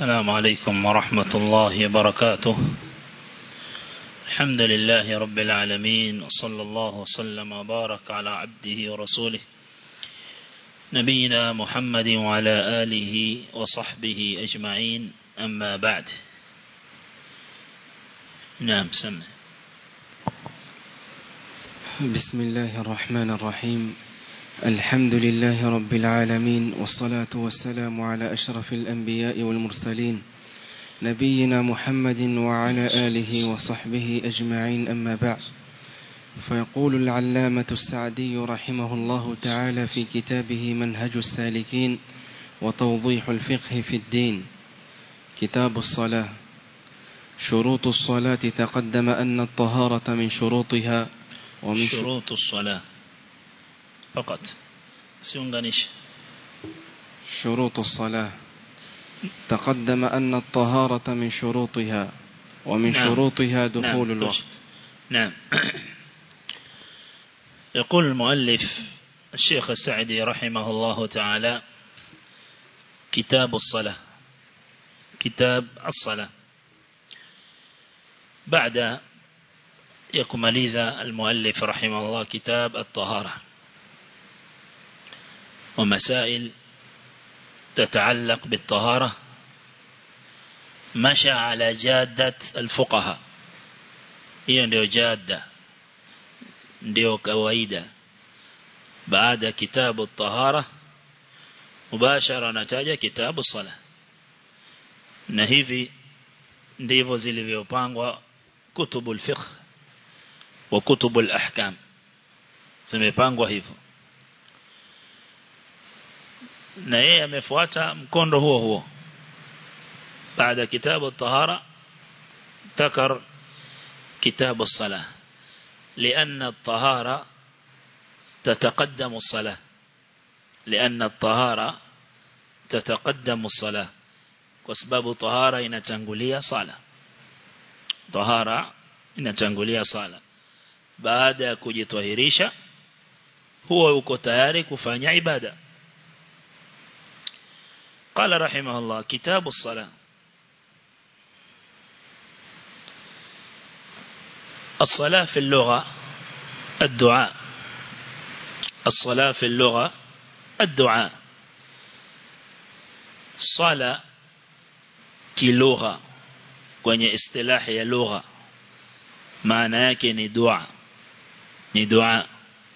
السلام عليكم ورحمة الله وبركاته الحمد لله رب العالمين وصلى الله وسلم وبارك على عبده ورسوله نبينا محمد وعلى آله وصحبه أجمعين أما بعد نعم سمع بسم الله الرحمن الرحيم الحمد لله رب العالمين والصلاة والسلام على أشرف الأنبياء والمرسلين نبينا محمد وعلى آله وصحبه أجمعين أما بعد فيقول العلامة السعدي رحمه الله تعالى في كتابه منهج السالكين وتوضيح الفقه في الدين كتاب الصلاة شروط الصلاة تقدم أن الطهارة من شروطها ومن شروط الصلاة فقط سيونغانيش شروط الصلاة تقدم أن الطهارة من شروطها ومن نعم. شروطها دخول نعم. الوقت نعم يقول المؤلف الشيخ السعدي رحمه الله تعالى كتاب الصلاة كتاب الصلاة بعد يكمليز المؤلف رحمه الله كتاب الطهارة ومسائل تتعلق بالطهارة مشى على جادة الفقهاء hiyo ndio jada ndio kawaida baada kitabu tahara mubashara anataja kitabu sala na hivi ndivyo zilivyopangwa kutubu al-fiqh wa kutubu al-ahkam zimepangwa hivyo na yeye amefuata mkondo huo huo baada kitabu tahara ذكر كتاب الصلاة لأن الطهارة تتقدم الصلاة لأن الطهارة تتقدم الصلاة وسبب طهارة inatangulia صلاة طهارة inatangulia صلاة baada ya kujitahirisha huwa uko tayari kufanya ibada قال رحمه الله كتاب الصلاة الصلاة في اللغة الدعاء الصلاة في اللغة الدعاء صلاة كلغة kwenye istilahi ya lugha maana yake ni dua ni dua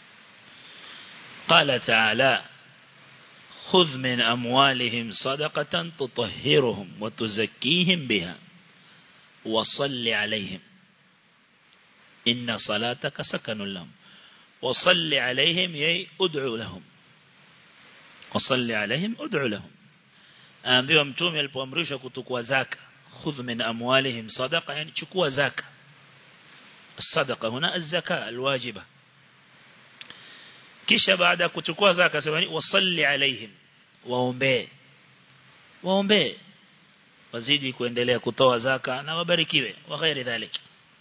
قال تعالى خذ من أموالهم صدقة تطهرهم وتزكيهم بها وصل عليهم إن صلاتك سكن لهم وصل عليهم يي أدعو لهم وصل عليهم أدعو لهم أنبيوا متومي alipoamrishwa kutukua zaka خذ من أموالهم صدقة يعني chukua zaka الصدقة هنا الزكاة الواجبة kisha baada ya kuchukua zaka sema wasalli alaihim waombee waombee wazidi kuendelea kutoa zaka na wabarikiwe wa ghairi dhalik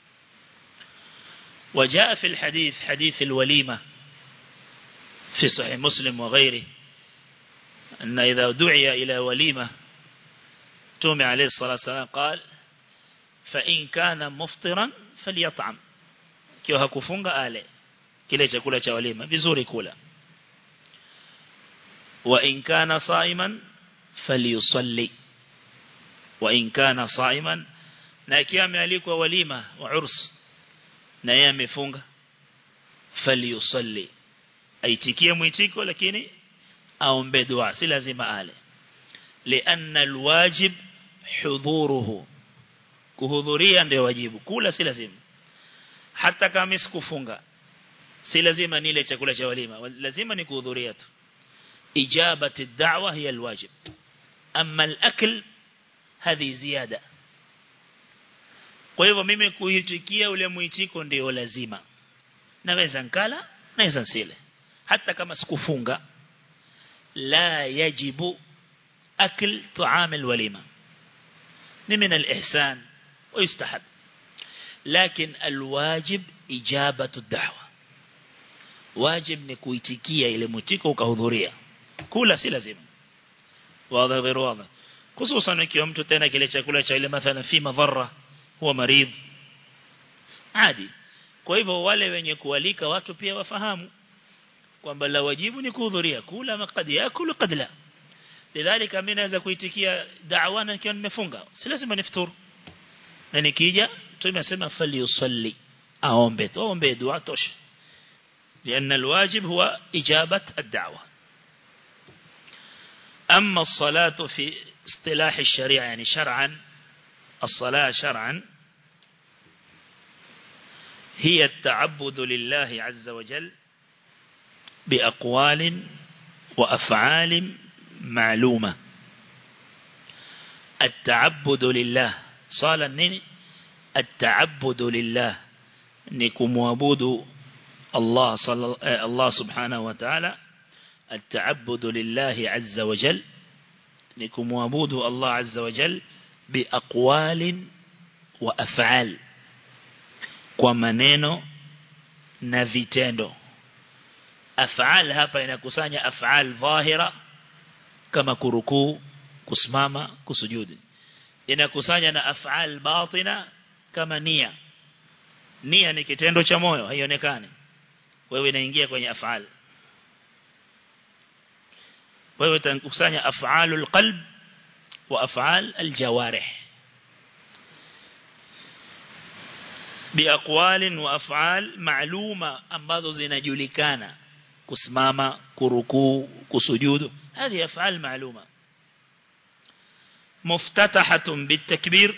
وجاء في الحديث حديث الوليمة في صحيح مسلم وغيره أن إذا دعي إلى وليمة تومي عليه الصلاة والسلام قال فإن كان مفطرا فليطعم كيو hakufunga ale kile chakula cha walima vizuri kula wa in kana saiman falyusalli wa in kana saiman na ikiwa amealikwa walima wa urs na yeye amefunga falyusalli aitikie mwitiko lakini aombe dua si lazima ale lianna alwajib hudhuruhu kuhudhuria ndio wajibu kula si lazima hata kama sikufunga si lazima nile chakula cha walima lazima ni kuhudhuria tu ijabati ad-da'wa hiya alwajib amma al-akl hadhi ziyada kwa hivyo mimi kuitikia ule muitiko ndio lazima naweza nkala naweza nsile hata kama sikufunga la yajibu akl tu'am alwalima ni min alihsan ويستحب لكن الواجب إجابة الدعوة واجب ni kuitikia ile mutiko ukahudhuria kula si lazima wazi غير واضح hususan ikiwa mtu tena kile chakula cha ile mathalan fi madhara huwa maridh adi kwa hivyo wale wenye kualika watu pia wafahamu kwamba la wajibu ni kuhudhuria kula makadi yakulu qad la lidhalika mimi naweza kuitikia da'wa na nikiwa nimefunga si lazima nifuturu na nikija tumesema fali usalli aombe tu aombe dua tosha لأن الواجب هو إجابة الدعوة أما الصلاة في اصطلاح الشريعة يعني شرعا الصلاة شرعا هي التعبد لله عز وجل بأقوال وأفعال معلومة التعبد لله صال النين التعبد لله نكم وابود الله صلى الله سبحانه وتعالى التعبد لله عز وجل نكم وابود الله عز وجل بأقوال وأفعال ومنينو نفيتندو أفعال hapa inakusanya أفعال ظاهرة kama kurukuu kusimama kusujudi inakusanya na af'al batina kama nia nia ni kitendo cha moyo haionekani wewe inaingia kwenye af'al wewe utakusanya af'alul qalb wa af'al aljawarih biaqwalin wa af'al ma'luma ambazo zinajulikana kusimama kurukuu kusujudu هذه أفعال معلومة مفتتحة بالتكبير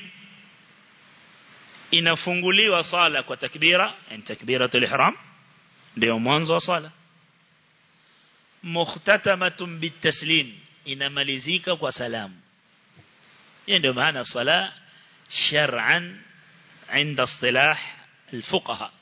inafunguliwa sala kwa takbira yani takbiratul ihram ndio mwanzo wa sala muhtatamatun bitaslim inamalizika kwa salamu hiyo ndio maana sala shar'an عند اصطلاح الفقهاء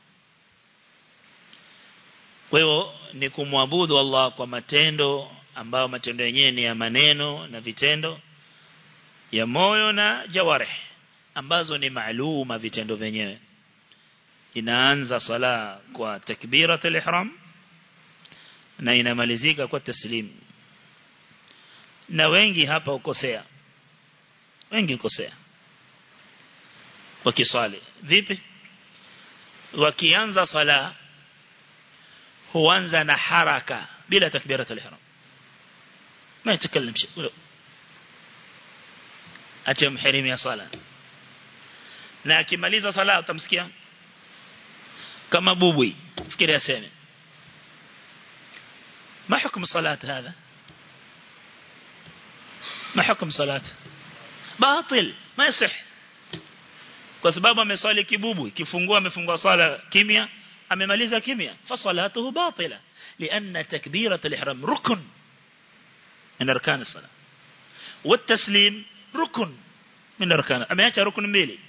kwa hiyo ni kumwabudu Allah kwa matendo ambao matendo yenyewe ni ya maneno na vitendo ya moyo na jawarih ambazo ni maaluma vitendo vyenyewe inaanza sala kwa takbiratul ihram na inamalizika kwa taslim na wengi hapa ukosea wengi ukosea wakiswali vipi wakianza sala huanza na haraka bila takbiratul ihram ما يتكلم شيء ache mhirimi ya sala na akimaliza sala utamsikia kama bubwi fikiri aseme ما حكم صلاة هذا ما حكم صلاة باطل ما يصح kwa sababu ameswali kibubwi kifungua amefungua sala kimya amemaliza kimya fa salatuhu batila lianna takbirat al-ihram rukn من أركان الصلاة والتسليم ركن من أركان أما يأتي ركن ميلي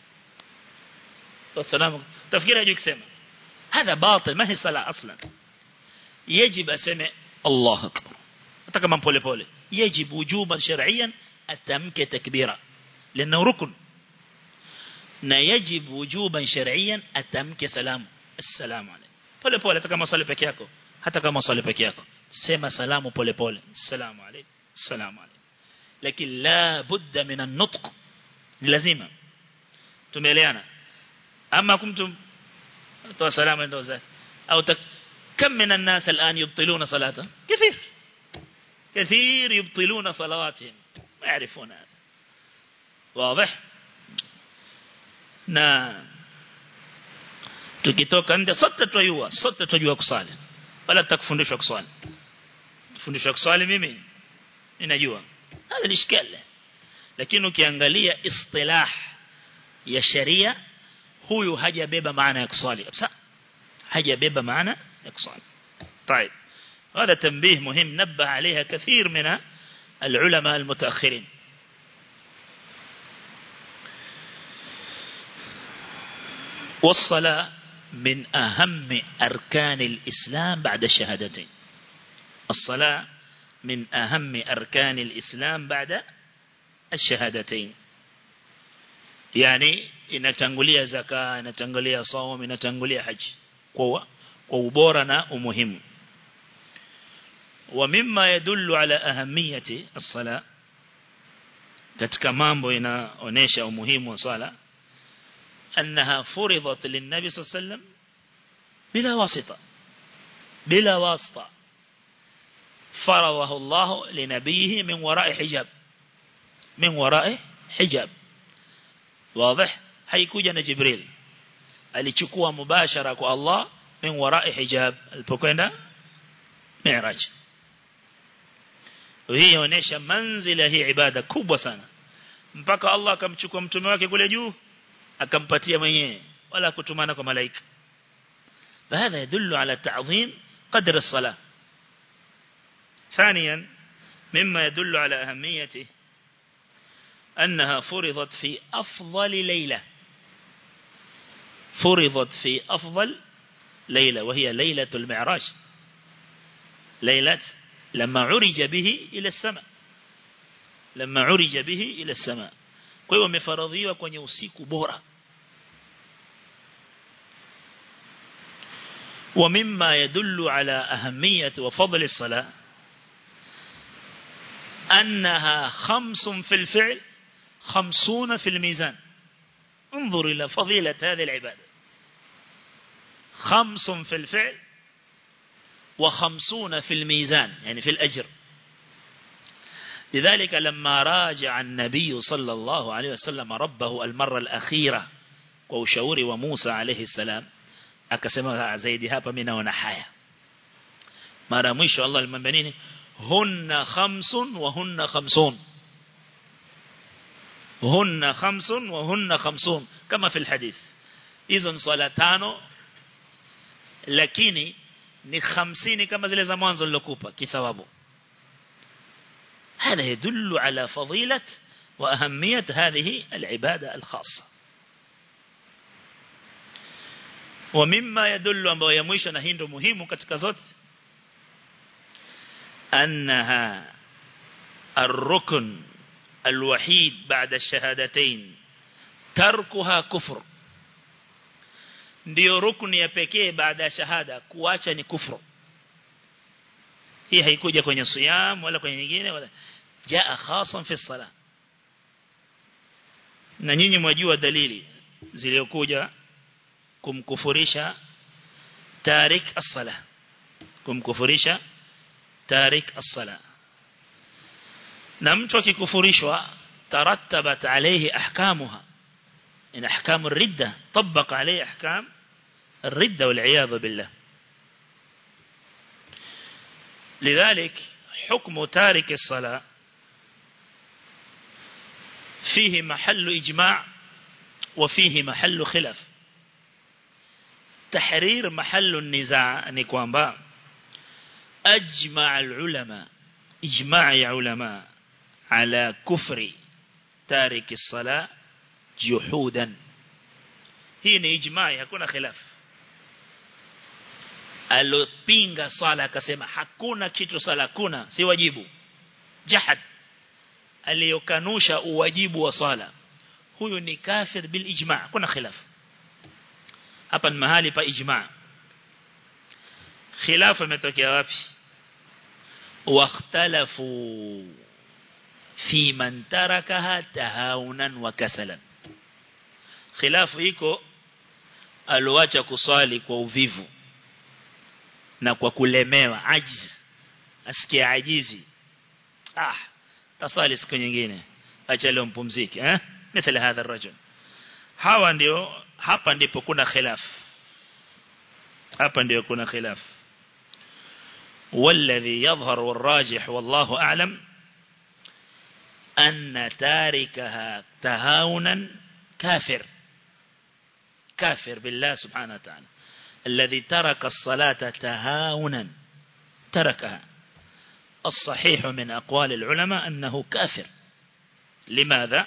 والسلام تفكير يجيك سمع هذا باطل ما هي صلاة أصلا يجب أسمع الله أكبر أتكلم بولي بولي يجب وجوبا شرعيا أتمك تكبيرا لأنه ركن na yajib wujuban shar'iyyan atamke salamu assalamu alaykum pole pole hata kama swali peke yako hata kama swali peke yako sema salamu pole pole assalamu alaykum assalamu alaykum lakini la budda min an-nutq lazima tumeeleana ama kumtum toa salamu ndio zake au كم من الناس الآن يبطلون صلاته كثير كثير يبطلون صلواتهم ما يعرفون هذا واضح na tukitoka nje sote tuyua sote tujua kusali wala tutakufundishwa kusali fundishwa kusali mimi ninajua hada ni shikale lakini ukiangalia istilah ya sharia huyu hajabeba maana ya kusali kabisa hajabeba maana ya kusali طيب هذا تنبيه مهم نبه عليها كثير من العلماء المتأخرين والصلاة من أهم أركان الإسلام بعد الشهادتين الصلاة من أهم أركان الإسلام بعد الشهادتين يعني inatangulia zaka inatangulia saum inatangulia haji kwa kwa ubora na umuhimu ومما يدل على أهمية الصلاة katika mambo inaonesha umuhimu wa swala annaha furidat linnabi sallam bila wasita bila wasita فرضه الله لنبيه من وراء حجاب من وراء حجاب واضح haikuja na Jibril alichukua mubashara kwa Allah min wara'i hijab alipokwenda Mi'raj hii inaonyesha manzila hii ibada kubwa sana mpaka Allah akamchukua mtume wake kule juu akampatia mwenyewe wala kutumana kwa malaika فهذا يدل على تعظيم قدر الصلاة ثانيا مما يدل على أهميته أنها فرضت في أفضل ليلة فرضت في أفضل ليلة وهي ليلة المعراج ليلة لما عرج به إلى السماء لما عرج به إلى السماء kwa hiyo wamefaradhiwa kwenye usiku bora ومما يدل على أهمية وفضل الصلاة أنها خمس في الفعل خمسون في الميزان انظر إلى فضيلة هذه العبادة خمس في الفعل وخمسون في الميزان يعني في الأجر لذلك لما راجع النبي صلى الله عليه وسلم ربه المرة الأخيرة وشور وموسى عليه السلام akasema zaidi hapa mimi naona haya mara mwisho Allah alimwambia nini hunna khamsun wa hunna khamsun hunna khamsun wa hunna khamsun kama fi alhadith hizo ni swala tano lakini ni 50 kama zile za mwanzo nilokupa kithawabu هذا يدل على فضيلة وأهمية هذه العبادة الخاصة ومما يدل ambao ya mwisho na hii ndio muhimu katika zote أنها الركن الوحيد بعد الشهادتين تركها كفر ndio rukuni ya pekee baada ya shahada kuacha ni kufru hii haikuja kwenye siyam wala kwenye nyingine wala jaa khasan fi sala na nyinyi mwajua dalili zilizokuja kumkufurisha tarik as-sala kumkufurisha tarik as-sala na mtu akikufurishwa tarattabat alayhi ahkamuha in ahkam ar-ridda tabbaq alayhi ahkam ar-ridda wal iyad billah لذلك حكم تارك الصلاة فيه محل إجماع وفيه محل خلاف تحرير محل النزاع نكوانبا أجمع العلماء إجماع علماء على كفر تارك الصلاة جحودا هي إجماع hakuna khilaf alopinga sala akasema hakuna kitu sala kuna si wajibu jahad aliyokanusha uwajibu wa sala huyu ni kafir bil ijma' kuna khilaf hapa ni mahali pa ijma' khilaf imetokea wapi واختلفوا في من تركها تهاونا وكسلا خلاف iko alioacha kuswali kwa uvivu na kwa kulemewa ajiz asikia ajizi ah tasali siku nyingine acha leo mpumzike eh mithali hadha الرجل hawa ndio hapa ndipo kuna khilaf hapa ndio kuna khilaf والذي يظهر والراجح والله أعلم أن تاركها تهاونا كافر كافر بالله سبحانه وتعالى الذي ترك الصلاة تهاونا تركها الصحيح من أقوال العلماء أنه كافر لماذا؟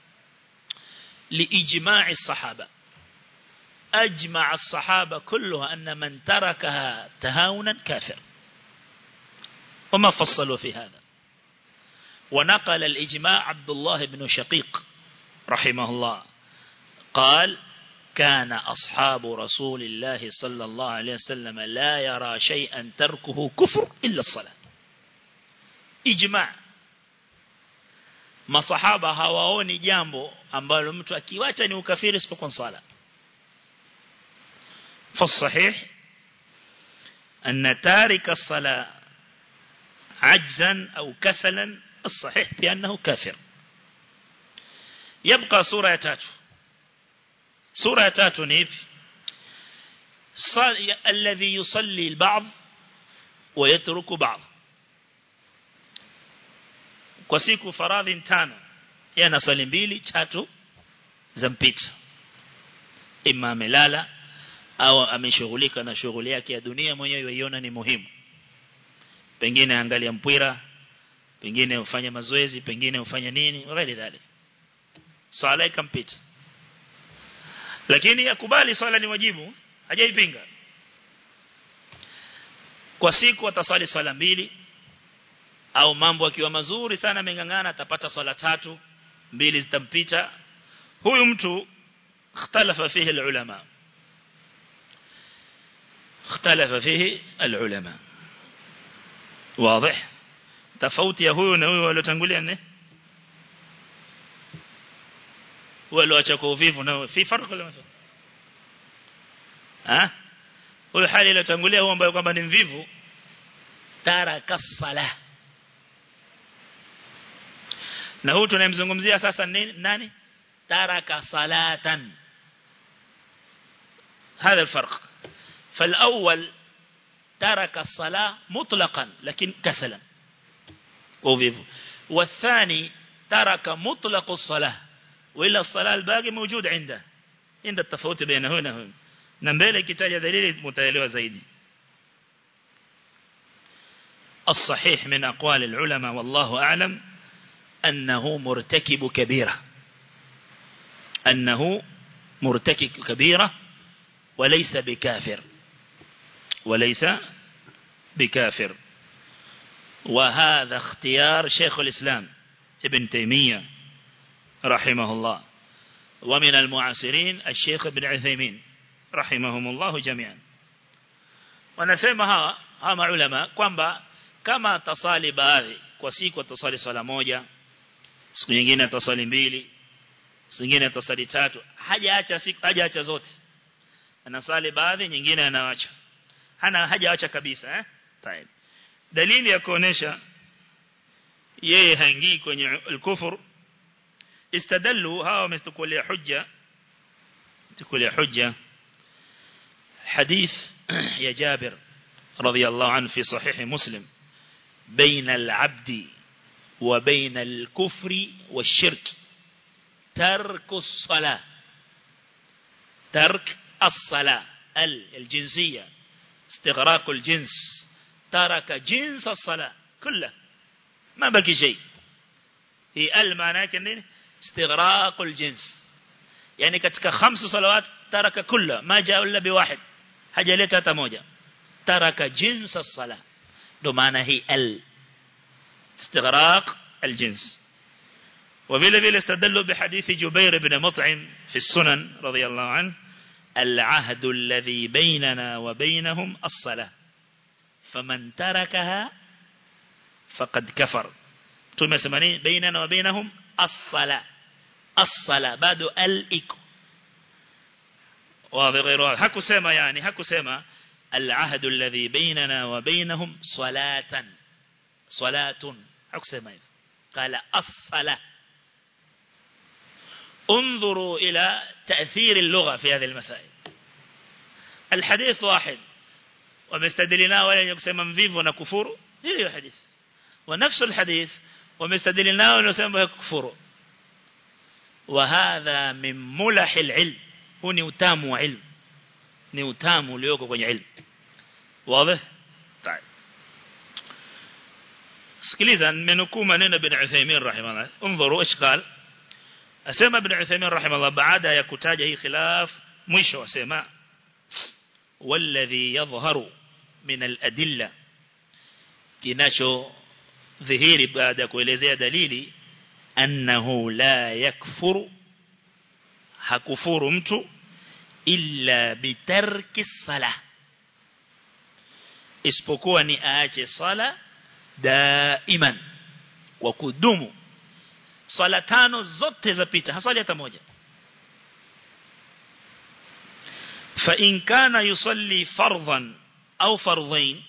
لإجماع الصحابة أجمع الصحابة كلها أن من تركها تهاونا كافر وما فصلوا في هذا ونقل الإجماع عبد الله بن شقيق رحمه الله قال كان أصحاب رسول الله صلى الله عليه وسلم لا يرى شيئا تركه كفر إلا الصلاة إجماع masahaba hawaoni jambo ambalo mtu akiwacha ni ukafiri isipokuwa sala فالصحيح أن تارك الصلاة عجزا أو كسلا الصحيح بأنه كافر يبقى سورة تاتو سورة تاتو نيف الذي يصلي البعض ويترك بعض kwa siku faradhi tano yeye anasali mbili tatu zampita ima amelala au ameshughulika na shughuli yake ya dunia mwenyewe yaiona ni muhimu pengine angalia mpira pengine ufanye mazoezi pengine ufanye nini wale dhali swala ikampita lakini yakubali swala ni wajibu hajaipinga kwa siku atasali swala mbili au mambo akiwa mazuri sana amengangana atapata swala tatu mbili zitampita huyu mtu ikhtalafa fihi ulama ikhtalafa fihi ulama واضح tofauti ya huyu na huyu waliotangulia ne walioacha kwa uvivu na fi farq wala mafa ah huyu hali iliyotangulia huyo ambaye kwamba ni mvivu taraka salah na huyu tunayemzungumzia sasa nini nani taraka salatan هذا الفرق فالأول ترك الصلاة مطلقا لكن كسلا وفيفو والثاني ترك مطلق الصلاة وإلا الصلاة الباقي موجود عنده عند التفاوت بين هنا وهنا نمبيل كتاج دليل متعلوة زيدي الصحيح من أقوال العلماء والله أعلم أنه مرتكب كبيرة أنه مرتكب كبيرة وليس بكافر وليس بكافر وهذا اختيار شيخ الإسلام ابن تيمية رحمه الله ومن المعاصرين الشيخ ابن عثيمين رحمهم الله جميعا wanasema hawa hawa ulama kwamba kama tasali baadhi kwa siku atasali swala moja siku nyingine atasali mbili siku nyingine atasali tatu hajaacha siku hajaacha zote anasali baadhi nyingine anaacha hana hajaacha kabisa eh طيب dalili ya kuonesha yeye haingii kwenye al-kufur istadallu hawa wametukulia hujja tukulia hujja hadith ya Jabir رضي الله عنه في صحيح مسلم بين العبد وبين الكفر والشرك ترك الصلاة ترك الصلاة الجنسية استغراق الجنس ترك جنس الصلاة كله ما بقي شيء هي المعنى كنين استغراق الجنس يعني katika خمس صلوات ترك كله ما جاء إلا بواحد hajaleta hata moja taraka jins as-sala ndo maana hii al istighraq al-jins وفيلا فيلا استدلوا بحديث جبير بن مطعم في السنن رضي الله عنه العهد الذي بيننا وبينهم الصلاة فمن تركها فقد كفر ثم سمعني بيننا وبينهم الصلاة الصلاة بعد الإكو واضح غير واضح حكو سيما يعني حكو سيما العهد الذي بيننا وبينهم صلاة صلاة حكو سيما قال الصلاة انظروا إلى تأثير اللغة في هذه المسائل الحديث واحد ومستدلنا ولا يقسم مفيف ونكفور هي الحديث ونفس الحديث ومستدلنا ولا يقسم كفور وهذا من ملح العلم هو نيوتام وعلم نيوتام ليوكو kwenye علم واضح طيب sikiliza nimenukuu maneno bin Uthaymeen rahimahullah انظروا ايش قال asema ibn Uthaymeen rahimahullah baada ya kutaja hii khilaf mwisho asema والذي يظهر من الأدلة kinacho dhihiri baada ya kuelezea dalili annahu la yakfuru hakufuru mtu illa bitarki sala isipokuwa ni aache sala daiman kwa kudumu swala tano zote zapita haswali hata moja fa in kana yusalli fardhan au fardhain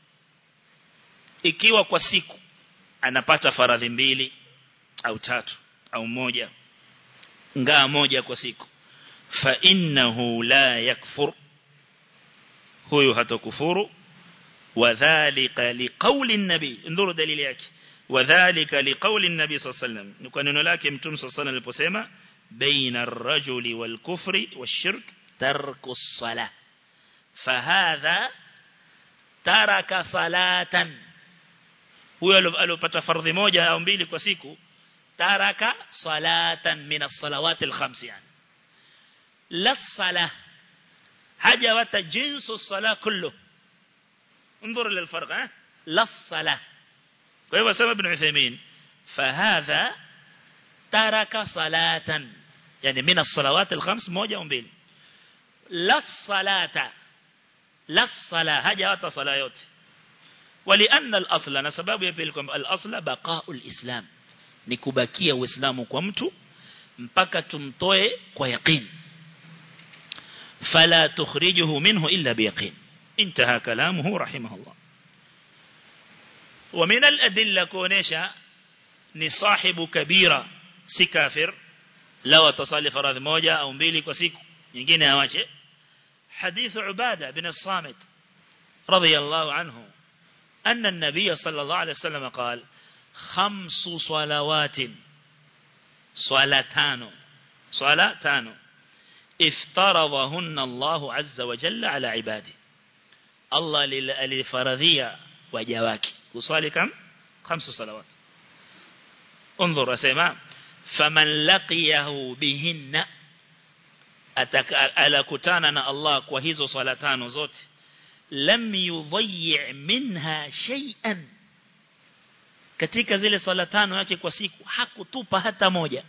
ikiwa kwa siku anapata faradhi mbili au tatu au moja ngaa moja kwa siku fa innahu la yakfur huyo hatakufuru wadhālika liqawli an-nabi nduru dalili yake wadhālika liqawli an-nabi sallallahu alayhi wasallam ni kwa neno lake mtume sallallahu alayhi aliposema baina ar-rajuli wal-kufri wash-shirk tarku as-salah fahadha taraka salatan huyo aliyopata fardhi moja au mbili kwa siku taraka salatan min as-salawat al-khams yani la salah haja wata jinsu as-salah kullu انظر للفرق ها لا الصلاه فهو سبب ابن عثيمين فهذا ترك صلاه يعني من الصلوات الخمس موجه ومبيل لا الصلاه لا الصلاه haja wata sala yote ولأن الأصل na sababu ya pili kwamba al-asla baqa'ul islam ni kubakia uislamu kwa mtu mpaka tumtoe kwa yaqeen fala tukhrijuhu minhu illa biyaqeen انتهى كلامه رحمه الله ومن الأدلة كونيشا نصاحب كبيرة سكافر لو تصلي فرض موجة أو مبيلي كسيك ينجيني هواجه حديث عبادة بن الصامت رضي الله عنه أن النبي صلى الله عليه وسلم قال خمس صلوات صلاتان صلاتان افترضهن الله عز وجل على عباده Allah alifaradhia waja wake kuswali kam khamsu salawat انظر اسمع فمن لقيه بهن atakutana na Allah kwa hizo swala tano zote lam yudhi' minha shay'an katika zile swala tano yake kwa siku hakutupa hata moja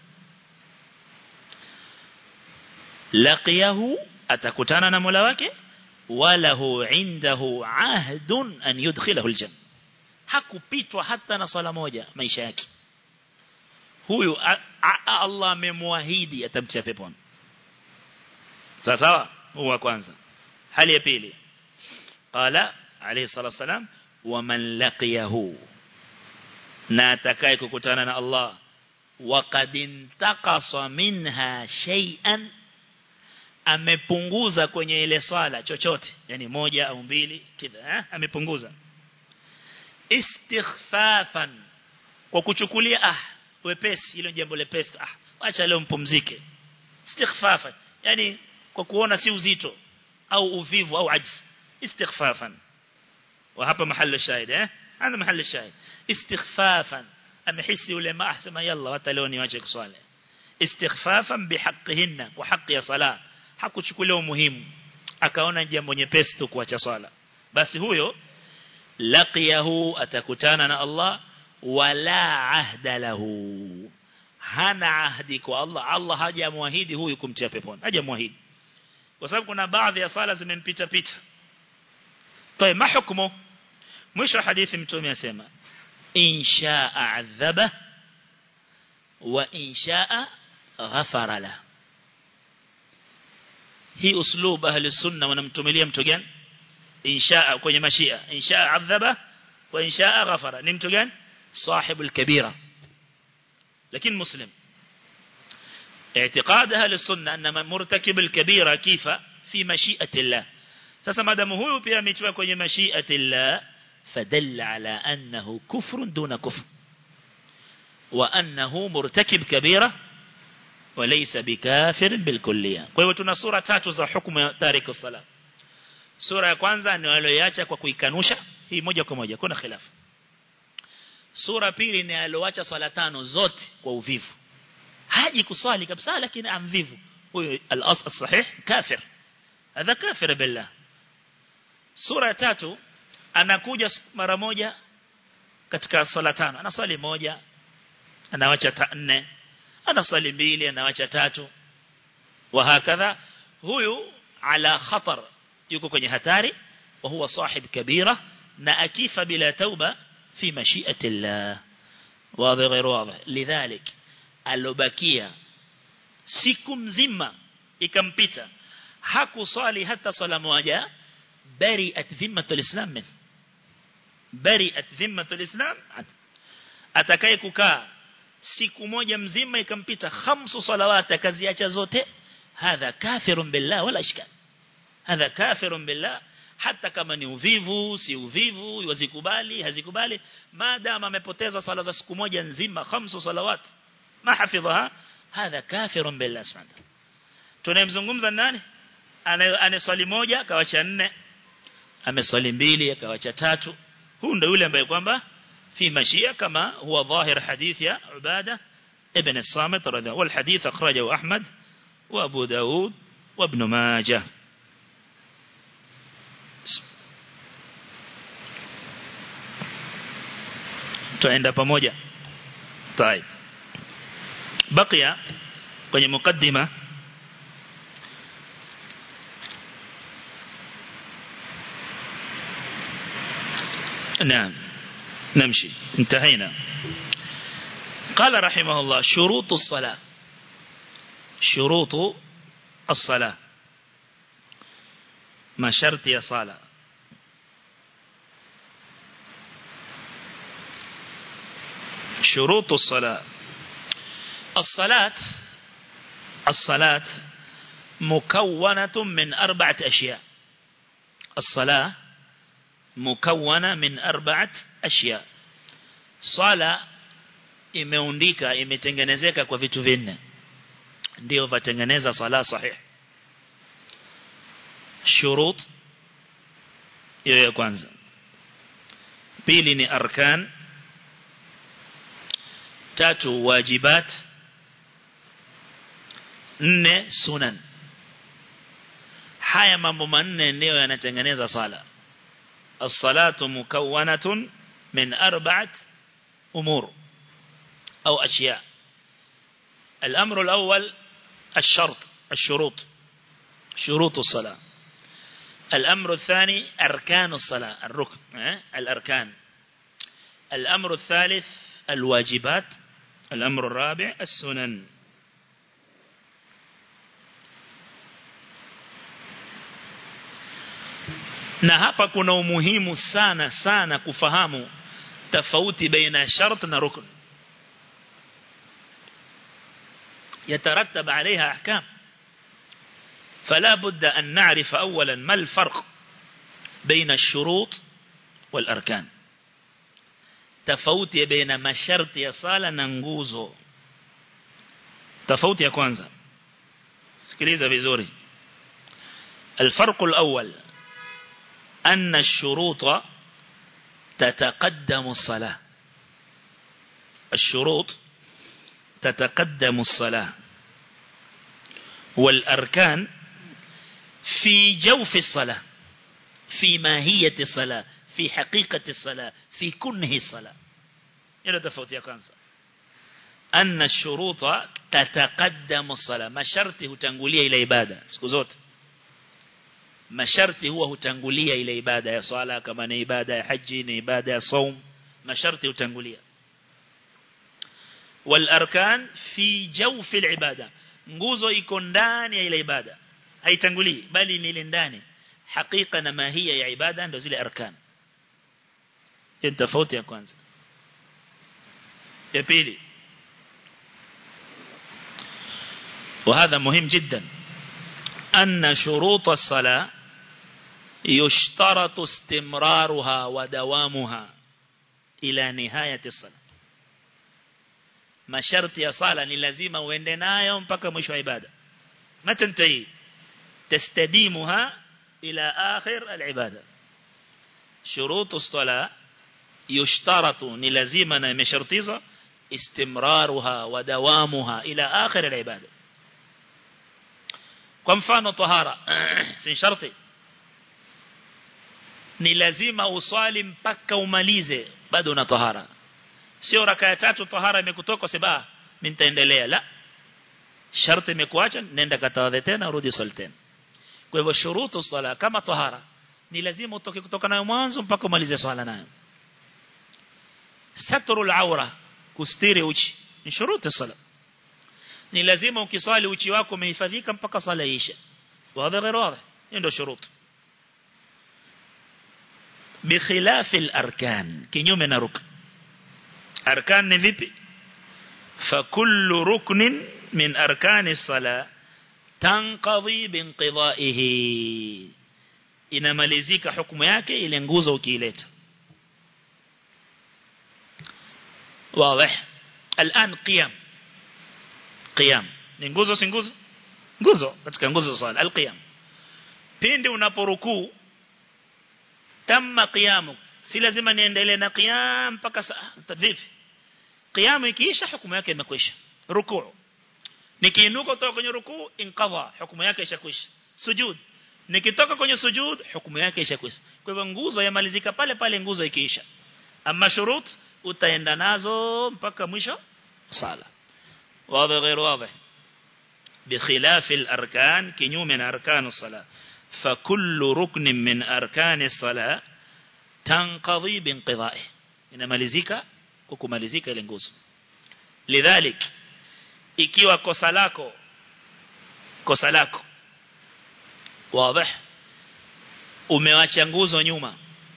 laqiyahu atakutana na Mola wake walahu indahu ahdun an yudkhilahu aljanna hakupitwa hata na swala moja maisha yake huyu Allah amemwahidi atamtia peponi sawa sawa huwa kwanza hali ya pili qala alayhi salatu wasalam waman laqiyahu na atakaye kukutana na Allah waqad intaqasa minha shay'an amepunguza kwenye ile swala chochote yani moja au mbili kidha eh? amepunguza istighfafan kwa kuchukulia ah wepesi hilo jambo lepesi ah acha leo mpumzike istighfafan yani kwa kuona si uzito au uvivu au ajzi istighfafan wa hapa mahali shahid eh hapa mahali shahid istighfafan amehisi ule ma ahsema yalla hata leo niache kuswali istighfafan bihaqqihinna wa haqqi ya salah hakuchukulia umuhimu akaona jambo nyepesi tu kuacha swala basi huyo laqiyahu atakutana na Allah wala ahda lahu hana ahdi kwa Allah Allah hajamwahidi huyu kumtia peponi hajamwahidi kwa sababu kuna baadhi ya sala zimempita pita طيب ما حكمه mwisho hadithi mtume asema insha adhaba wa insha ghafara la hii uslub ahli sunna wanamtumilia mtu gani insha kwenye mashia insha adhaba wa insha ghafara ni mtu gani صاحب الكبيرة لكن مسلم اعتقاد أهل السنة أن مرتكب الكبيرة كيف في مشيئة الله sasa madamu huyu pia ametiwa kwenye mashiati Allah fadalla ala annahu kufrun duna kufr wa annahu murtakib kabira walaysa bikafir bilkulliya kwa hivyo tuna sura tatu za hukumu ya tariku sala sura ya kwanza ni walioacha kwa kuikanusha hii moja kwa moja kuna khilafu sura pili ni alioacha swala tano zote kwa uvivu haji kuswali kabisa lakini amvivu huyo al-asl sahih kafir hadha kafir billah sura ya tatu anakuja mara moja katika swala tano anaswali moja anawacha nne anaswali mbili anawacha tatu wa hakadha huyu ala khatar yuko kwenye hatari wa huwa sahib kabira na akifa bila tauba في مشيئة الله واضح غير واضح لذلك alobakia siku mzima ikampita hakuswali hata swala moja bari'at dhimmatul islam min bari'at dhimmatul islam atakaye kukaa siku moja mzima ikampita khamsu salawat akaziacha zote hadha kafirun billah wala ishkal hadha kafirun billah hata kama ni uvivu si uvivu wazikubali hazikubali maadama amepoteza sala za siku moja nzima khamsu salawat ma hafidhaha hadha kafirun billah subhanahu tunayemzungumza nani aneswali moja akawacha nne ameswali mbili akawacha tatu huu ndio yule ambaye kwamba في مشيئة كما هو ظاهر حديث يا عبادة ابن الصامت رضي الله والحديث أخرجه أحمد وأبو داود وابن ماجه tuenda pamoja طيب بقي kwenye mukaddima نعم نمشي انتهينا قال رحمه الله شروط الصلاة شروط الصلاة ما شرط يا صلاة شروط الصلاة الصلاة الصلاة مكونة من أربعة أشياء الصلاة مكونة من أربعة أشياء صلاة imeundika imetengenezeka kwa vitu vinne ndio vatengeneza sala sahih shurut hiyo ya kwanza pili ni arkan tatu wajibat nne sunan haya mambo manne ndio yanatengeneza sala as-salatu mukawwanatun min arba'at umur أو أشياء الأمر الأول الشرط الشروط شروط الصلاة الأمر الثاني أركان الصلاة الركن الأركان الأمر الثالث الواجبات الأمر الرابع السنن na hapa kuna umuhimu sana sana kufahamu tofauti baina shart na rukn يترتب عليها أحكام فلا بد أن نعرف أولا ما الفرق بين الشروط والأركان تفوت بين ما شرط يصال ننجوزه تفوت يا كوانزا سكريزة بزوري الفرق الأول أن الشروط تتقدم الصلاة الشروط تتقدم الصلاة والأركان في جوف الصلاة في ماهية الصلاة في حقيقة الصلاة في كنه الصلاة إلى تفوت يا كانسا أن الشروط تتقدم الصلاة ما شرطه تنقلية إلى إبادة سكوزوت ما شرطه هو تنقلية إلى إبادة يا صلاة كما نإبادة يا حج نإبادة يا صوم ما شرطه تنقلية والأركان في جوف العبادة nguzo iko ndani ya ile ibada haitangulii bali ni ile ndani hakika na mahia ya ibada ndio zile arkan hiyo tofauti ya kwanza ya pili وهذا مهم جدا أن شروط الصلاة يشترط استمرارها ودوامها إلى نهاية الصلاة masharti ya sala ni lazima uende nayo mpaka mwisho wa ibada matantai tastadimuha ila akhir alibada shurutu sala yushtaratu ni lazima na imeshartiza istimraruha wa dawamuha ila akhir alibada kwa mfano tahara si sharti ni lazima uswali mpaka umalize bado una tahara sio raka ya tatu tahara imekutoka sema mimi nitaendelea la sharti imekuacha nenda katawadhe tena rudi swali tena kwa hivyo shurutu sala kama tahara ni lazima utoke kutoka nayo mwanzo mpaka umalize swala nayo satrul aura kustiri uchi ni shurutu sala ni lazima ukiswali uchi wako umehifadhika mpaka sala isha wazi غير واضح ndio shuruط بخلاف الاركان kinyume na rukn arkan ni vipi فكل ركن من أركان الصلاة تنقضي بانقضائه inamalizika hukumu yake ile nguzo ukiileta واضح الآن قيام قيام ni nguzo si nguzo nguzo katika nguzo za swala alqiyam pindi unaporukuu tamma qiyamu si lazima niendelee na qiyam mpaka vipi qiyamu ikiisha hukumu yake imekwisha rukuu nikiinuka kutoka kwenye rukuu inqadha hukumu yake ishakwisha sujud nikitoka kwenye sujud hukumu yake ishakwisha kwa hivyo nguzo yamalizika pale pale nguzo ikiisha ama shurut utaenda nazo mpaka mwisho sala واضح غير واضح بخلاف الأركان كنيو من أركان الصلاة فكل ركن من أركان الصلاة تنقضي بانقضائه إنما لزيك kukumalizika ile nguzo lidhalik ikiwa kosa lako kosa lako wazi umewacha nguzo nyuma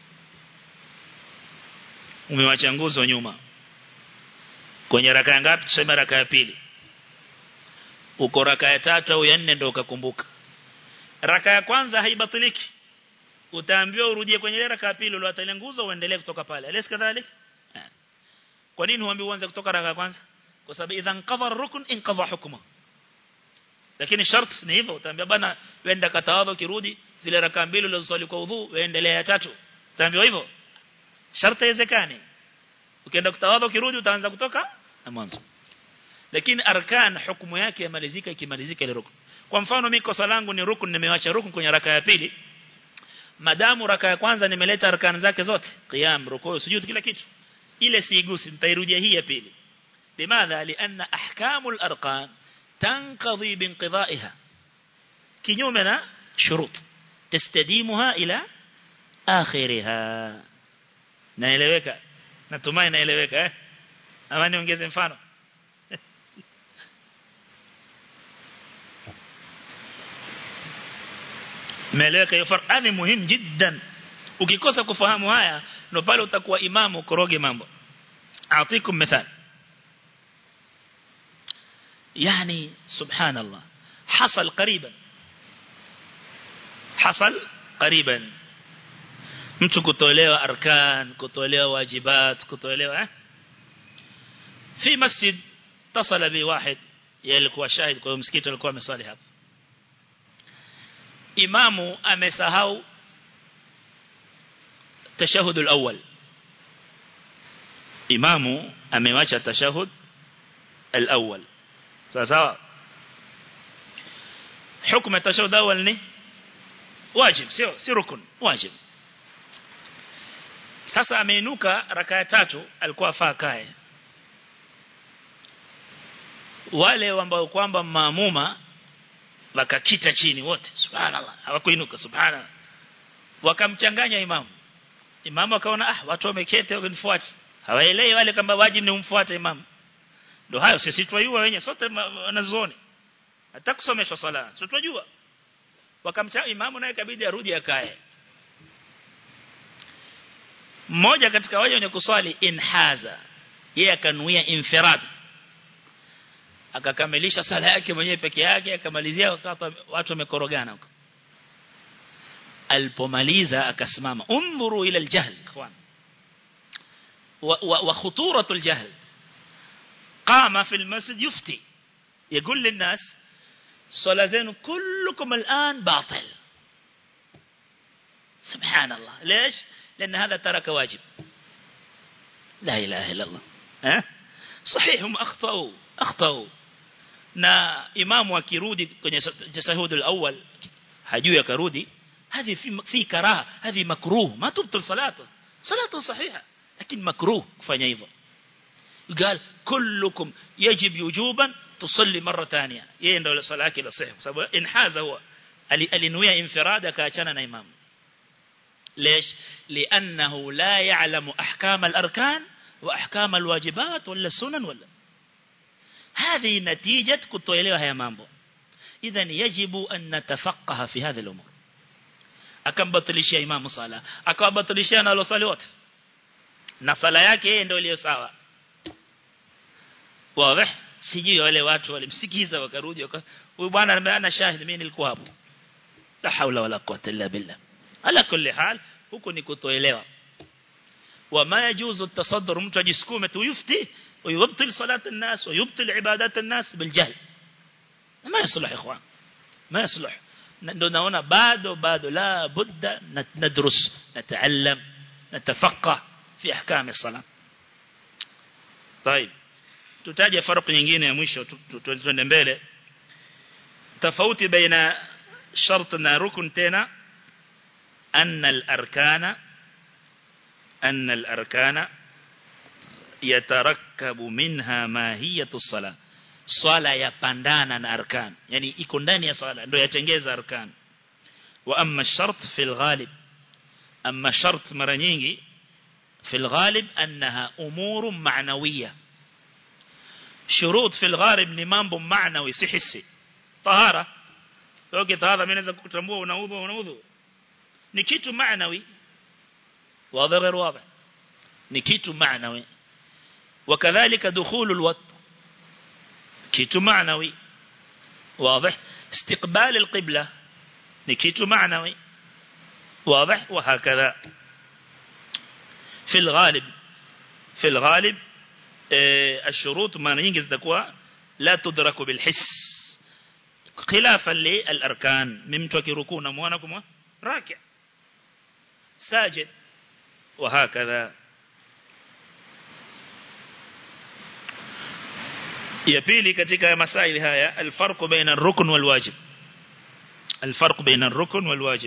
umewacha nguzo nyuma kwenye raka ngapi tuseme raka ya pili uko raka ya tatu au ya nne ndio ukakumbuka raka ya kwanza haibatiliki utaambiwa urudie kwenye ile raka ya pili uliwata ile nguzo uendelee kutoka pale alis kadhalik kwa nini huambi uanze kutoka raka ya kwanza kwa sababu idhan qadha rukun inqadha hukma lakini shart ni hivyo utaambia bana wenda katawadha kirudi zile raka mbili ulizosali kwa udhu uendelee ya tatu utaambiwa hivyo shart haiwezekani ukienda kutawadha kirudi utaanza kutoka na mwanzo lakini arkan hukumu yake yamalizika ikimalizika ile rukun kwa mfano mimi kosa langu ni rukun nimewacha rukun kwenye raka ya pili madamu raka ya kwanza nimeleta arkan zake zote qiyam rukuu sujud kila kitu ile siigusi nitairudia hii ya pili limadha lianna ahkamul arqan tanqadhi binqidaiha kinyume na shurut tastadimuha ila akhiriha naeleweka natumai naeleweka eh ama niongeze mfano Meleweka hiyo farq ni muhimu jiddan ukikosa kufahamu haya ndo pale utakuwa imamu koroge mambo aatikum mithal يعني سبحان الله حصل قريبا حصل قريبا mtu kutolewa arkan kutolewa wajibat kutolewa eh fi masjid tasala bi wahid yalikuwa shahid kwa msikiti alikuwa amesali hapo imamu amesahau tashahud al-awwal imamu amewacha tashahud al-awwal sawa sawa hukumu tashahud al-awwal ni wajib sio si rukun wajib sasa ameinuka raka ya tatu alikuwa afaa kae wale ambao kwamba maamuma wakakita chini wote subhanallah hawakuinuka subhanallah wakamchanganya imamu imamu akaona ah watu wameketi wakinifuata hawaelewi wale kwamba wajibu ni umfuate imamu ndio hayo sisi twajua wenyewe sote wanazuoni hata kusomeshwa sala sisi twajua wakamcha imamu naye kabidi arudi akae mmoja katika wale wenye kuswali inhaza yeye akanuia infirad akakamilisha sala yake mwenyewe peke yake akamalizia wakati watu wamekorogana huko alipomaliza akasimama undhuru ila aljahl ikhwan wa khuturatu aljahl qama fi almasjid yufti يقول للناس صلاة زين كلكم الآن باطل سبحان الله ليش لأن هذا ترك واجب لا إله إلا الله ها صحيح هم أخطأوا أخطأوا na imamu akirudi kwenye tasahudul awwal hajui akarudi هذه في في كراهه هذه مكروه ما تبطل صلاته صلاته صحيحه لكن مكروه kufanya hivyo قال كلكم يجب وجوبا تصلي مره ثانيه yeye ndio sala yake sahihi sababu inhaza huwa alinuia infirada kaachana na imamu ليش لانه لا يعلم احكام الاركان واحكام الواجبات ولا السنن ولا هذه نتيجة kutoelewa haya mambo idhan yajibu an natafaqaha fi hadha al-umur akambatilishia imamu sala akawabatilishia na alosali wote na sala yake yeye ndio iliyo sawa wazi sijui wale watu walimsikiza wakarudi huyu bwana ana shahidi mimi nilikuwa hapo la haula wala quwwata illa billah ala kulli hal huko ni kutoelewa وما يجوز التصدر mtu ajisukume tu yufti ويبطل صلاة الناس ويبطل عبادات الناس بالجهل ما يصلح يا اخوان ما يصلح ndio naona bado bado la budda nadrus nataallam natafaqah fi ahkam as-salat طيب tutaje farq nyingine ya mwisho tuende mbele tofauti baina shart na rukun tena anna al-arkana anna al-arkana yatarakkabu minha mahiyatu as-salah swala yapandana na arkan yani iko ndani ya swala ndio yatengeza arkan wa amma shart fil ghalib amma shart mara nyingi fil ghalib annaha umuru ma'nawiyya shurut fil ghalib ni mambo ma'nawi si hissi tahara okay tahara mimi naweza kutambua unaudhu unaudhu ni kitu ma'nawi wazi غير واضح ni kitu ma'nawi وكذلك دخول الوقت كيتو معنوي واضح استقبال القبلة نكيتو معنوي واضح وهكذا في الغالب في الغالب اه الشروط ما ينجز تكوى لا تدرك بالحس خلافا للأركان ممتوك ركونا موانكم راكع ساجد وهكذا ya pili katika masaili haya alfarq baina ar-rukn wal wajib alfarq baina ar-rukn wal wajib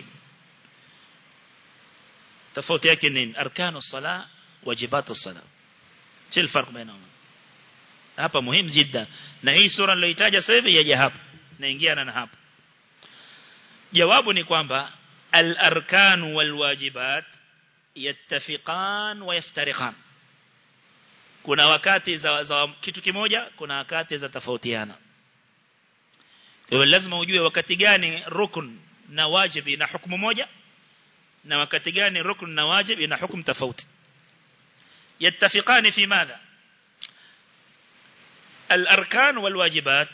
tofauti yake nini arkanu as-sala wajibat as-sala si alfarq bainahuma hapa muhimu jidda na hii sura niloitaja sasa hivi yaje hapa naingiana na hapa jawabu ni kwamba al-arkan wal wajibat yattafiqan wa yaftariqan kuna wakati za, za kitu kimoja kuna wakati za tofautiana kwa hiyo lazima ujue wakati gani rukun na wajib ina hukumu moja na wakati gani rukun na wajib ina hukumu tofauti yattafiqani fi madha الأركان والواجبات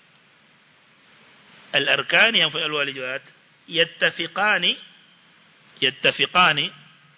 الأركان والواجبات يتفقان يتفقان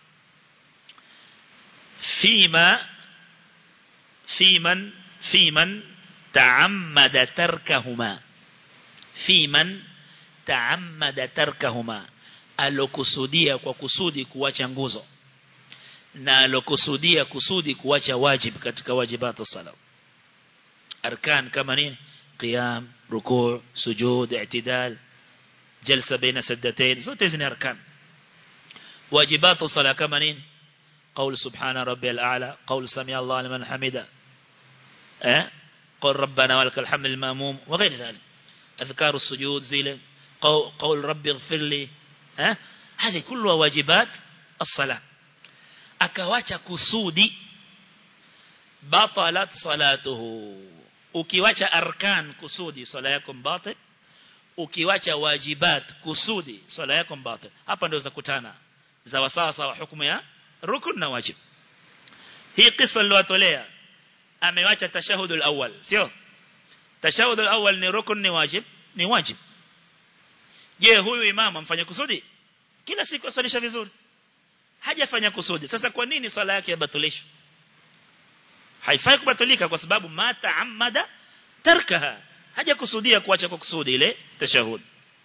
فيما في من في من تعمد تركهما في من تعمد تركهما alokusudia kwa kusudi kuacha nguzo na alokusudia kusudi kuacha wajib katika wajibatu sala arkan kama nini qiyam ruku' sujud i'tidal jalsa baina sajdatayn zote hizi ni arkan wajibatu sala kama nini قول سبحان ربي الأعلى قول سمع الله لمن حمده أه؟ قول ربنا ولك الحمد الماموم وغير ذلك أذكار السجود زيلة قول, قول ربي اغفر لي أه؟ هذه كلها واجبات الصلاة أكواcha kusudi batalat salatuhu ukiwacha arkan kusudi sala yako batil ukiwacha wajibat kusudi sala yako batil hapa ndio za kutana za wasawa sawa hukumu ya rukun na wajib hii kisa niliyotolea amewacha tashahud al-awwal sio tashahud al-awwal ni rukun ni wajib ni wajib je huyu imam amfanya kusudi kila siku asalisha vizuri hajafanya kusudi sasa kwa nini sala yake yabatulishwa haifai kubatulika kwa sababu mata amada tarkaha hajakusudia kuacha kwa kusudi ile tashahud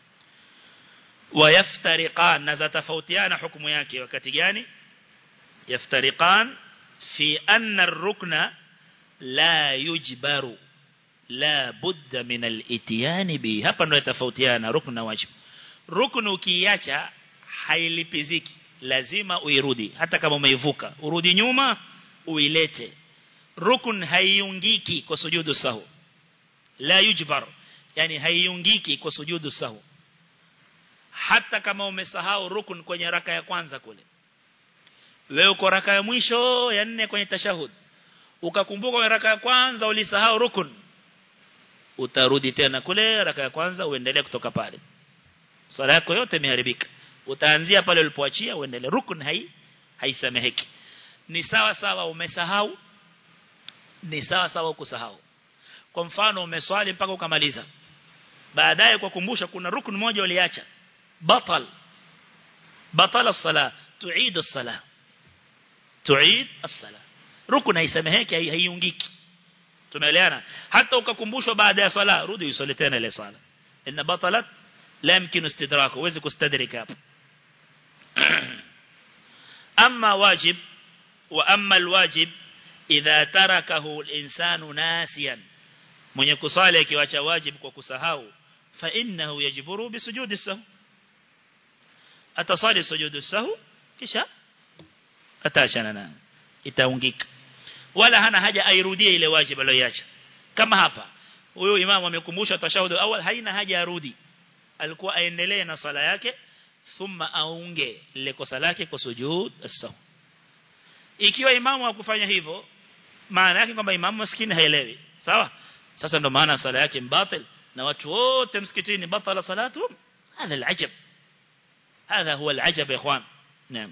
wayaftariqan na zatafautiana hukumu yake wakati gani yaftariqan fi anna ar-rukna la yujbaru la budda min al-ityan bi hapa ndio tofautiana rukna wajib ruknu ukiacha hailipiziki lazima uirudi hata kama umeivuka urudi nyuma uilete rukun haiungiki kwa sujudu sahu la yujbar yani haiungiki kwa sujudu sahu hata kama umesahau rukun kwenye raka ya kwanza kule wewe uko raka ya mwisho ya nne kwenye tashahud ukakumbuka kwenye raka ya kwanza ulisahau rukun utarudi tena kule raka ya kwanza uendelee kutoka pale swala yako yote imeharibika utaanzia pale ulipoachia uendelee rukun hai haisameheki ni sawa sawa umesahau ni sawa sawa kusahau kwa mfano umeswali mpaka ukamaliza baadaye kwa kumbusha kuna rukun moja uliacha batal batal as-sala tuid as-sala tuid as-sala rukun haisameheki haiungiki tumeelewana hata ukakumbushwa baada ya swala rudi usali tena ile swala inna batalat la yumkinu istidraku huwezi kustadrika hapo amma wajib wa amma alwajib idha tarakahu al-insanu nasiyan mwenye kusali akiwacha wajib kwa kusahau fa innahu yajburu bisujudi sahw atasali sujudu sahw kisha atachana na itaungika wala hana haja airudie ile wajib aliyoacha kama hapa huyo imamu amekumbusha tashahudu awal haina haja arudi alikuwa aendelee na sala yake thumma aunge ile kosa lake kwa sujud as-sahw ikiwa imamu hakufanya hivyo maana yake kwamba imamu maskini haelewi sawa sasa ndo maana sala yake mbatil na watu wote msikitini batala salatu هذا العجب هذا هو العجب يا اخوان نعم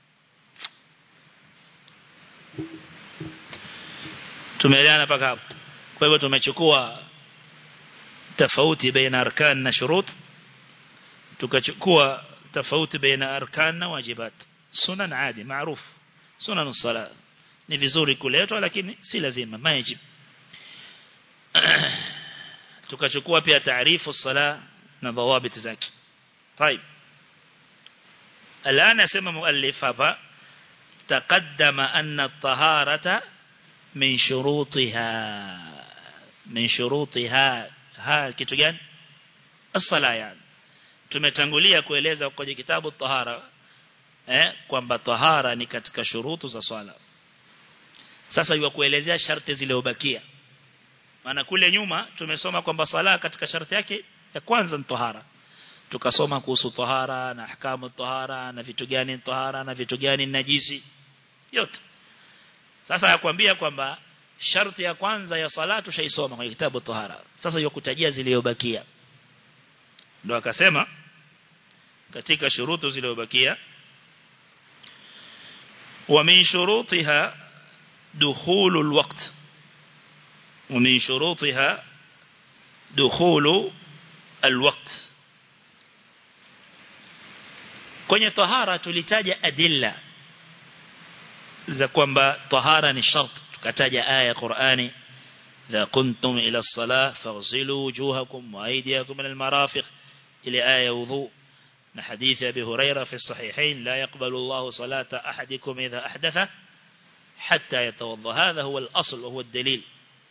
tumeelewana paka hapo kwa hivyo tumechukua tofauti baina arkan na shurut tukachukua tofauti baina arkan na wajibat sunan adi maarufu sunan as-sala ni vizuri kuletwa lakini si lazima majib tukachukua pia taarifu as-sala na dhawabit zake طيب الآن اسمى مؤلف هذا تقدم أن الطهارة من شروطها من شروطها ها kitu gani الصلاه yani tumetangulia kueleza kwenye kitabu tahara eh kwamba tahara ni katika shurutu za swala sasa iwa kuelezea sharti zilizobakia maana kule nyuma tumesoma kwamba swala katika sharti yake ya kwanza ni tahara tukasoma kuhusu tahara na ahkamu tahara na vitu gani tahara na vitu gani najisi yote sasa yakwambia kwamba sharti ya kwanza ya salatu shaisoma kwenye kitabu tahara sasa yokutajia zilizobakia ndio akasema katika shurutu zilizobakia wa min shurutiha dukhulu alwaqt wa min shurutiha dukhulu alwaqt kwenye tahara tulitaja adilla za kwamba tahara ni shart tukataja aya ya Qur'ani idha kuntum ila as-salah faghsilu wujuhakum wa aydiyakum ila al-marafiq ila aya wudu na hadithi abi huraira fi sahihain la yaqbalu Allahu salata ahadikum idha ahdatha hatta yatawadda hadha huwa al-asl wa huwa ad-dalil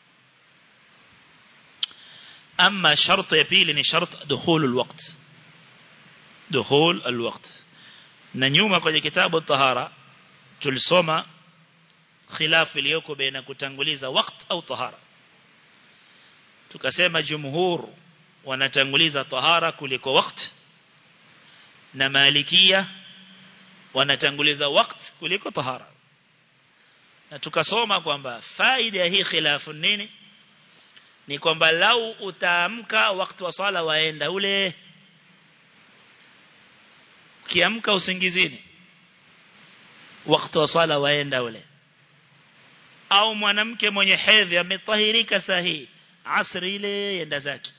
أما شرط يبيل شرط دخول الوقت دخول الوقت نيوما kwenye kitabu الطهارة tulisoma khilafu iliyoko baina kutanguliza waqt au tahara tukasema jumhur wanatanguliza tahara kuliko waqt na malikia wanatanguliza waqt kuliko tahara na tukasoma kwamba faida ya hii khilafu nini ni kwamba lau utaamka wakati wa swala waenda ule kiamka usingizini wakati wa swala waenda ule au mwanamke mwenye hedhi ametahirika sahihi asri ile yenda zake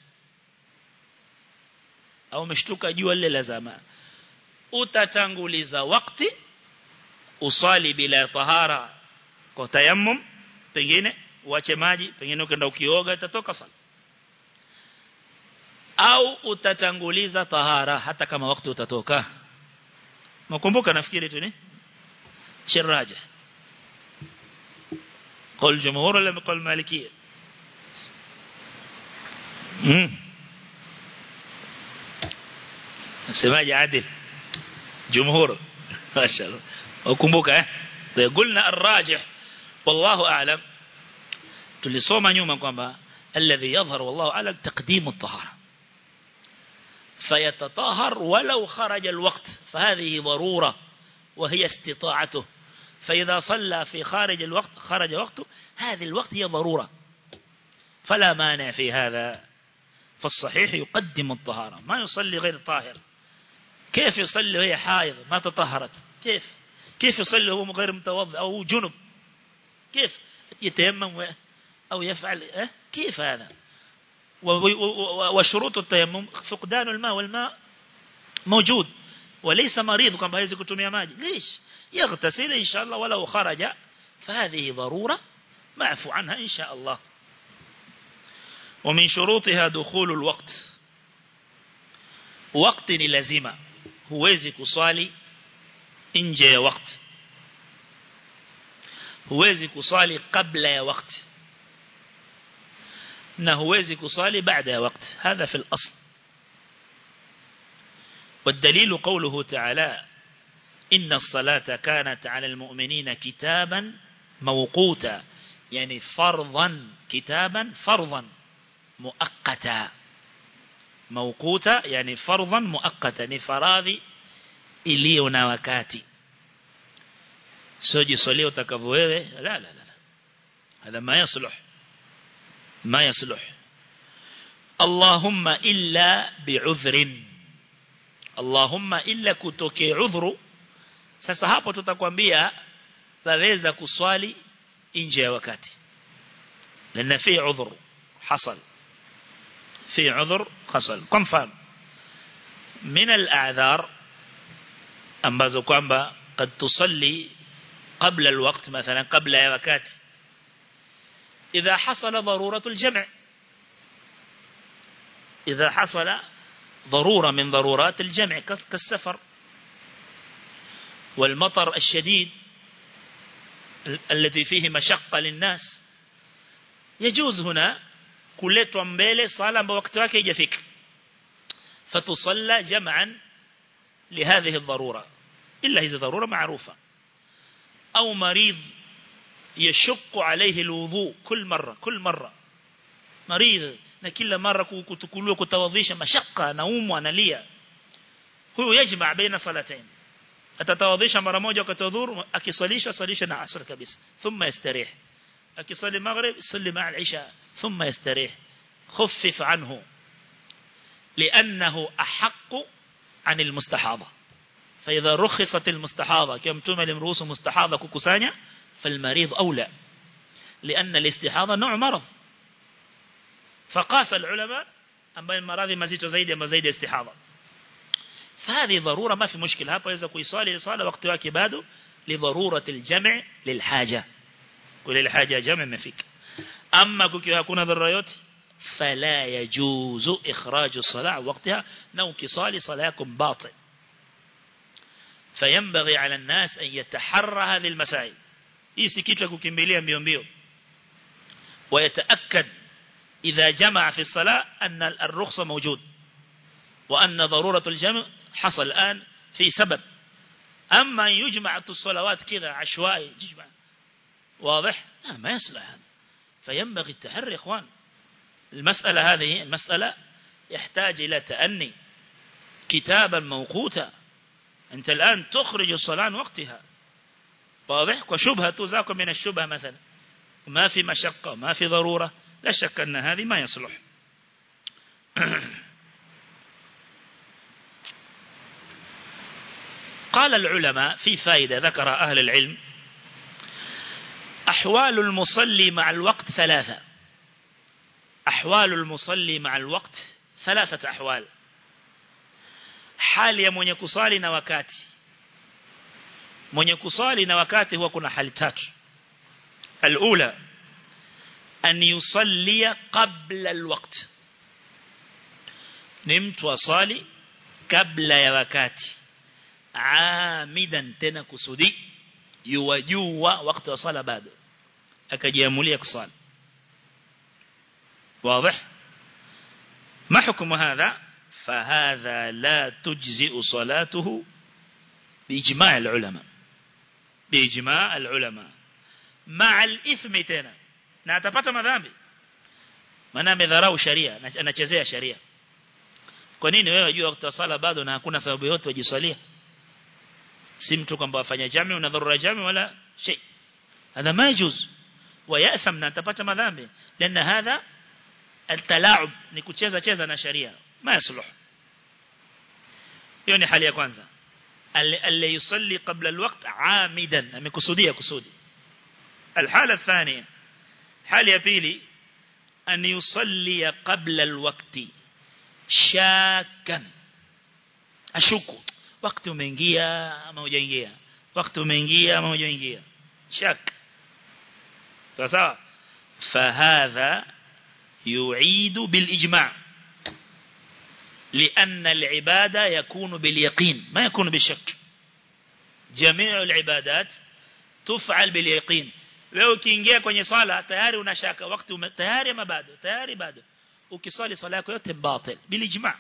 au umeshtuka jua lile la zama utatanguliza wakati usali bila tahara kwa tayammum pengine uache maji pengine ukaenda ukioga itatoka sala au utatanguliza tahara hata kama wakati utatoka nakumbuka nafikiri tu ni shiraja قول جمهور ولا قول مالكية امم سماج عادل جمهور ما شاء الله وكمبوك قلنا الراجح والله أعلم tulisoma nyuma kwamba alladhi yadhhar wallahu a'lam taqdim at-tahara فيتطهر ولو خرج الوقت فهذه ضرورة وهي استطاعته فإذا صلى في خارج الوقت خرج وقته هذه الوقت هي ضرورة فلا مانع في هذا فالصحيح يقدم الطهارة ما يصلي غير طاهر كيف يصلي وهي حائض ما تطهرت كيف كيف يصلي وهو غير متوضئ أو جنب كيف يتيمم أو يفعل أه؟ كيف هذا وشروط التيمم فقدان الماء والماء موجود وليس مريض كما هيزي كتمية ماجي ليش يغتسل إن شاء الله ولو خرج فهذه ضرورة معفو عنها إن شاء الله ومن شروطها دخول الوقت وقت لازمة huwezi kuswali nje ya wakati huwezi kuswali kabla ya wakati na huwezi kuswali baada ya wakati هذا في الأصل والدليل قوله تعالى إن الصلاة كانت على المؤمنين كتابا موقوتا يعني فرضا كتابا فرضا مؤقتا موقوتا يعني فرضا مؤقتا ni faradhi iliyo na wakati sio jisolie utakavyo wewe la la la هذا ما يصلح ما يصلح اللهم إلا بعذر اللهم إلا kutoke udhuru sasa hapo tutakwambia waweza kuswali nje ya wakati لأن في عذر حصل في عذر حصل كم فهم من الأعذار ambazo kwamba قد تصلي قبل الوقت مثلا قبل وقت إذا حصل ضرورة الجمع إذا حصل ضرورة من ضرورات الجمع كالسفر والمطر الشديد الذي فيه مشقة للناس يجوز هنا kuletwa mbele sala ambayo wakati wake haijafika fatusalla jam'an لهذه الضرورة إلا هذه ضرورة معروفة أو مريض يشق عليه الوضوء كل مرة كل مرة مريض na kila mara kutukuliwa kutawadhisha mashaka naumwa analia huyo yajma baina salatain atatawadhisha mara moja wakati dhuhur akisalisha salisha na asr kabisa thumma yastarih akisali maghrib yusalli ma'a al-isha thumma yastarih khaffif anhu لأنه أحق عن المستحاضة فإذا رخصت المستحاضة كم تمل امروس مستحاضة ككسانيا فالمريض أولى لأن الاستحاضة نوع مرض فقاس العلماء أما المراض مزيد زيد أما زيد استحاضة فهذه ضرورة ما في مشكلة هذا إذا كيصالي لصالة وقت واكباده لضرورة الجمع للحاجة وللحاجة جمع ما فيك أما كي يكون ضروريات فلا يجوز إخراج الصلاة وقتها نو كصالي صلاكم باطل فينبغي على الناس أن يتحرى هذه المسائل يسكيت لكم كمبيليا بيوم بيوم ويتأكد إذا جمع في الصلاة أن الرخصة موجود وأن ضرورة الجمع حصل الآن في سبب أما يجمع الصلوات كذا عشوائي يجمع واضح لا ما يصلح هذا فينبغي التحري إخوان المسألة هذه المسألة يحتاج إلى تأني كتابا موقوتا أنت الآن تخرج الصلاة عن وقتها واضح وشبهة تزاك من الشبهة مثلا ما في مشقة ما في ضرورة لا شك أن هذه ما يصلح قال العلماء في فائدة ذكر أهل العلم أحوال المصلي مع الوقت ثلاثة أحوال المصلي مع الوقت ثلاثة أحوال حال يا mwenye kusali na wakati mwenye kusali na wakati huwa kuna hali tatu الأولى أن يصلي قبل الوقت نمت وصالي قبل ya wakati عامدا tena kusudi yuwajua wakati wa sala bado akajiamulia kusali واضح ما حكم هذا فهذا لا تجزئ صلاته بإجماع العلماء بإجماع العلماء مع الإثم تنا na atapata madhambi maana amedharau sharia anachezea sharia kwa nini wewe unajua wakati wa sala bado na hakuna sababu yote wajiswalia si mtu kwamba afanya jami una dharura jami wala shay هذا ما يجوز ويأثم na atapata madhambi لأن هذا التلاعب ni kucheza cheza na sharia ma yasluh hiyo ni hali ya kwanza alli yusalli qabla alwaqt amidan amekusudia kusudi الحالة الثانية حالة ya pili أن يصلي قبل الوقت شاكا أشك وقت umeingia ama hujaingia wakati umeingia ama hujaingia shak sawa sawa فهذا يعيد بالإجماع لأن العبادة يكون باليقين ما يكون بالشك جميع العبادات تفعل باليقين leo ukiingia kwenye sala tayari unashaka wakati ume, tayari ama bado tayari bado ukiswali sala yako yote batil bilijma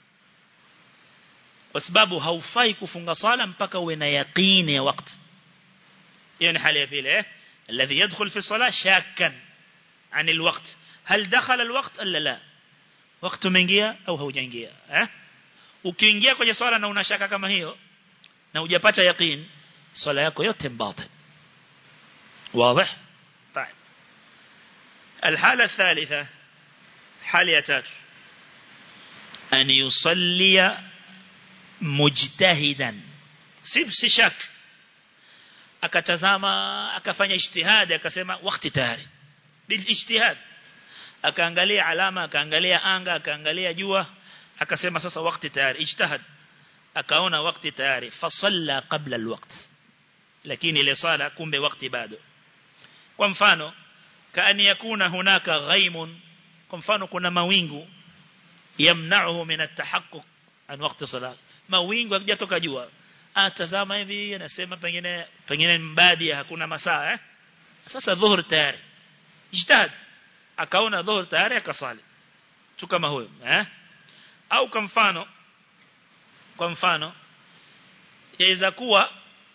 kwa sababu haufai kufunga sala mpaka uwe na yaqini ya wakati hiyo ni hali ya pili eh الذي يدخل في الصلاة شاكا عن الوقت هل دخل الوقت ألا لا وقت umeingia au haujaingia eh ukiingia kwenye swala na unashaka kama hiyo na hujapata yaqeen swala yako yote batil واضح طيب الحالة الثالثة حالة تات أن يصلي مجتهدا si shak akatazama akafanya ijtihad akasema wakati tayari bil ijtihad akaangalia alama akaangalia anga akaangalia jua akasema sasa wakati tayari ijtihad akaona wakati tayari fasalla qabla alwaqt lakini ile sala kumbe wakati bado kwa mfano kaani yakuna hunaka ghaimun kwa mfano kuna mawingu yamna'uhu min at-tahaqquq an waqti salat mawingu hakijatoka jua atazama hivi anasema pengine pengine mbadi hakuna masaa eh sasa dhuhur tayari ijtihad akaona dhuhur tayari akasali tu kama huyo eh au kwa mfano kwa mfano yaweza kuwa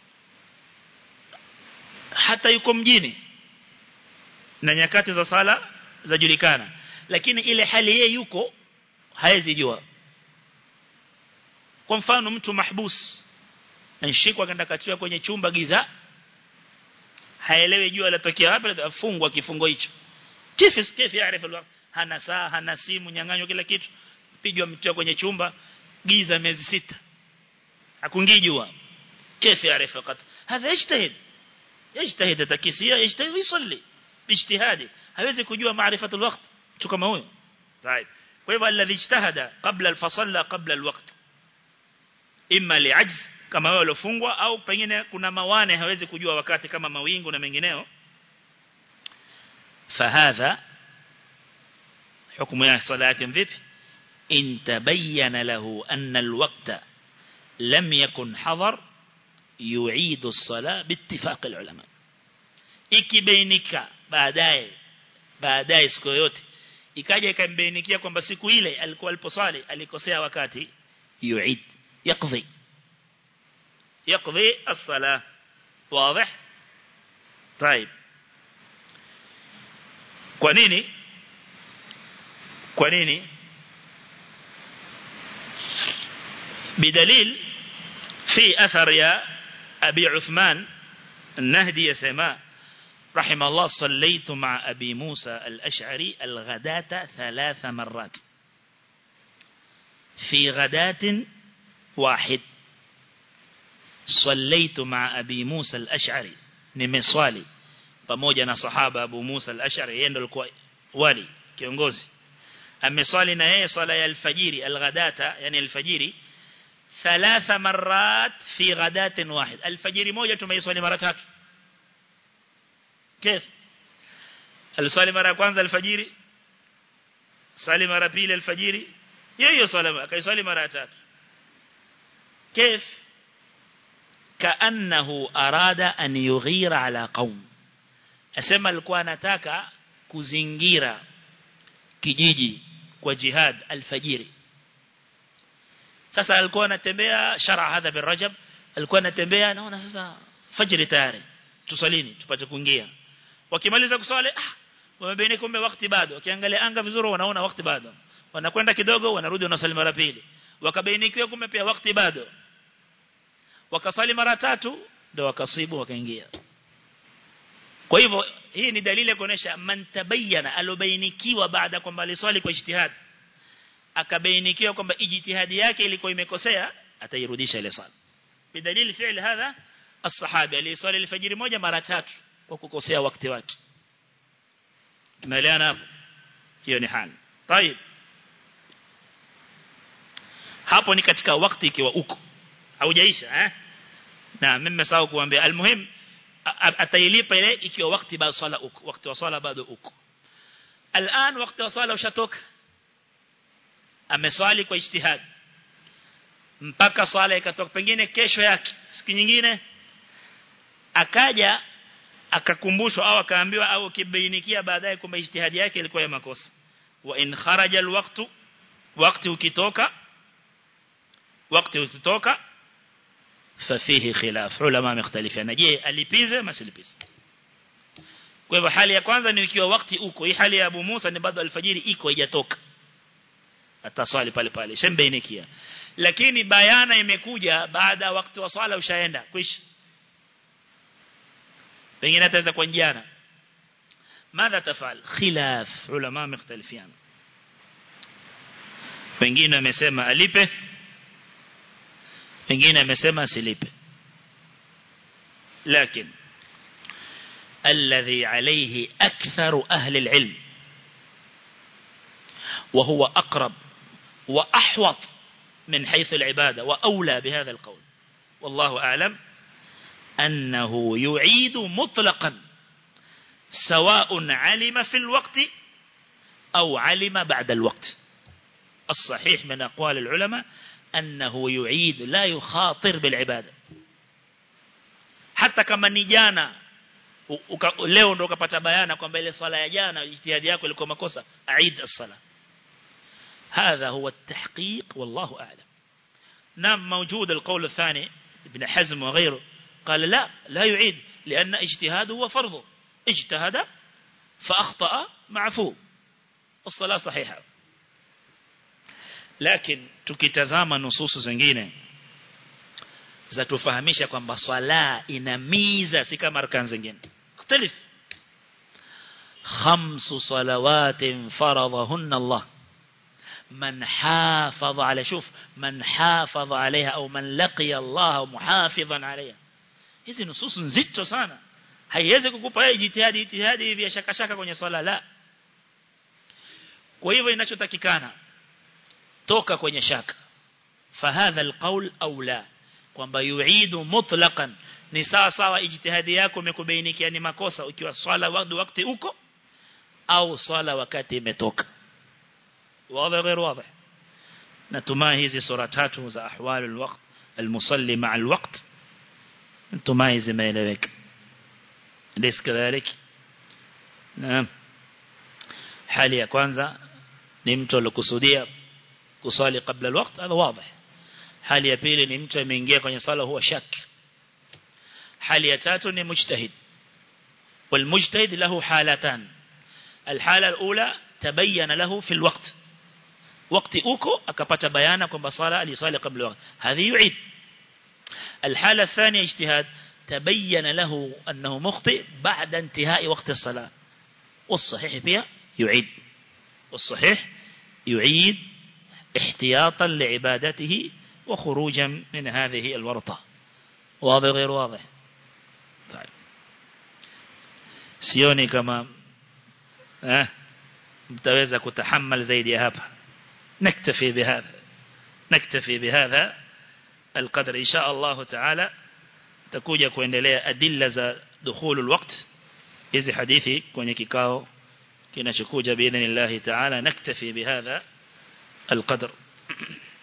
hata yuko mjini na nyakati za sala zajulikana lakini ile hali yeye yuko haezi jua kwa mfano mtu mahbus anashikwa kaenda katiwa kwenye chumba giza haelewi jua latokea wapi afungwa kifungo hicho kifi kifi yaarifu alwaqt hana saa hana simu nyang'anywa kila kitu pigwa mtiwa kwenye chumba giza miezi sita hakungii jua kifi yaarifu qat hadha yajtahid yajtahid takisia yajtahid yusalli باجتهاده hawezi kujua maarifatul waqt tu kama huyo طيب kwa hivyo alladhi ijtahada qabla al-fasalla qabla al-waqt imma li'ajz kama wao waliofungwa au pengine kuna mawane hawezi kujua wakati kama mawingu na mengineo fahadha hukumu ya sala yake vipi in tabayyana lahu anna al-waqta lam yakun hadar yu'idu as-sala biittifaq al-ulama ikibainika baadaye baadaye siku yote ikaja ikambainikia kwamba siku ile alikuwa aliposwali alikosea wakati yuid yakdhi yakdhi as-salah wazi طيب kwa nini kwa nini بدليل في أثر يا أبي عثمان النهدي يسمى رحم الله صليت مع أبي موسى الأشعري الغداة ثلاث مرات في غداة واحد صليت مع أبي موسى الأشعري نمصالي pamoja na sahaba Abu Musa al-Ash'ari yeye ndo alikuwa wali kiongozi ameswali na yeye swala ya alfajiri alghadata yani alfajiri thalatha marat fi ghadatin wahid alfajiri moja tumeiswali mara tatu كيف aliswali mara ya kwanza alfajiri sali mara pili alfajiri hiyo hiyo swala akaiswali mara ya tatu كيف كانه اراد ان يغير على قوم asema alikuwa anataka kuzingira kijiji kwa jihad alfajiri sasa alikuwa anatembea shara hadha bin rajab alikuwa anatembea naona sasa fajiri tayari tusalini tupate kuingia wakimaliza kuswali ah wamebaini kumbe wakati bado wakiangalia anga vizuri wanaona wakati bado wanakwenda kidogo wanarudi wanasali mara pili wakabainikiwa kumbe pia wakati bado wakasali mara tatu ndio wakasibu wakaingia kwa hivyo hii ni dalili ya kuonesha man tabayyana alobainikiwa baada kwamba aliswali kwa ijtihad akabainikiwa kwamba ijtihadi yake ilikuwa imekosea atairudisha ile swala bidalili fi'l hadha as-sahabi aliswali alfajiri moja mara tatu kwa kukosea wakati wake tumeelewana hapo hiyo ni hali طيب hapo ni katika wakati ikiwa uko haujaisha eh na mimi nimesahau kuambia almuhim atailipa ile ikiwa wakati bado swala uko wakati wa swala bado uko الان wakati wa swala ushatoka ameswali kwa ijtihad mpaka swala ikatoka pengine kesho yake siku nyingine akaja akakumbushwa au akaambiwa au kibainikia baadaye kwamba ijtihadi yake ilikuwa ya makosa wa in kharaja alwaqtu wakati ukitoka wakati ukitoka fafihi khilaf ulama mختلفين je alipize masilipize kwa hivyo hali ya kwanza ni ikiwa wakati uko hii hali ya Abu Musa ni bado alfajiri iko haijatoka ataswali pale pale shembainikia lakini bayana imekuja baada wakati wa swala ushaenda kwisha pengine ataweza kwa jana ماذا تفعل خلاف علماء مختلفين pengine amesema alipe pengine amesema asilipe lakini الذي عليه أكثر أهل العلم وهو أقرب وأحوط من حيث العبادة وأولى بهذا القول والله أعلم أنه يعيد مطلقا سواء علم في الوقت أو علم بعد الوقت الصحيح من أقوال العلماء أنه يعيد لا يخاطر بالعبادة حتى كما نجانا leo ndo ukapata bayana kwamba ile swala ya jana ijtihadi yako ilikuwa makosa aid as-sala هذا هو التحقيق والله أعلم نعم موجود القول الثاني ابن حزم وغيره قال لا لا يعيد لأن اجتهاده هو فرضه اجتهد فأخطأ معفو الصلاة صحيحة لكن tukitazama nususu zingine za tufahamisha kwamba swala ina miza si kama arkan zingine kutalif khamsu salawatin faradhahunna Allah من حافظ على شوف من حافظ عليها أو من لقي الله محافظا عليها hizi nususu nzito sana haiwezi kukupa wewe jitihadi jitihadi hivi ya shaka shaka kwenye swala la kwa hivyo inachotakikana toka kwenye shaka fahadha alqaul au la kwamba yuidu mutlaqan ni sawa sawa ijtihadi yako imekubainikia ni makosa ukiwa swala wakati uko au swala wakati imetoka واضح غير واضح نتماهي هذه سورة تاتو za أحوال الوقت المصلي مع الوقت نتماهي زي ما يلوك ليس كذلك نعم حالي ya kwanza ni mtu alikusudia kusali kabla الوقت هذا واضح hali ya pili ni mtu ameingia kwenye sala huwa shak hali ya tatu ni mujtahid والمجتهد له حالتان الحالة الأولى تبين له في الوقت wakati uko akapata bayana kwamba sala alisali kabla wakati hadhi yuid الحالة الثانية اجتهاد تبين له أنه مخطئ بعد انتهاء وقت الصلاة والصحيح فيها يعيد والصحيح يعيد احتياطا لعبادته وخروجا من هذه الورطة واضح غير واضح طيب سيوني كما اه mtaweza kutahammal zaidi ya hapa نكتفي بهذا نكتفي بهذا القدر إن شاء الله تعالى تكوجا kuendelea adilla za دخول الوقت hizi hadithi kwenye kikao kinachokuja باذن الله تعالى نكتفي بهذا القدر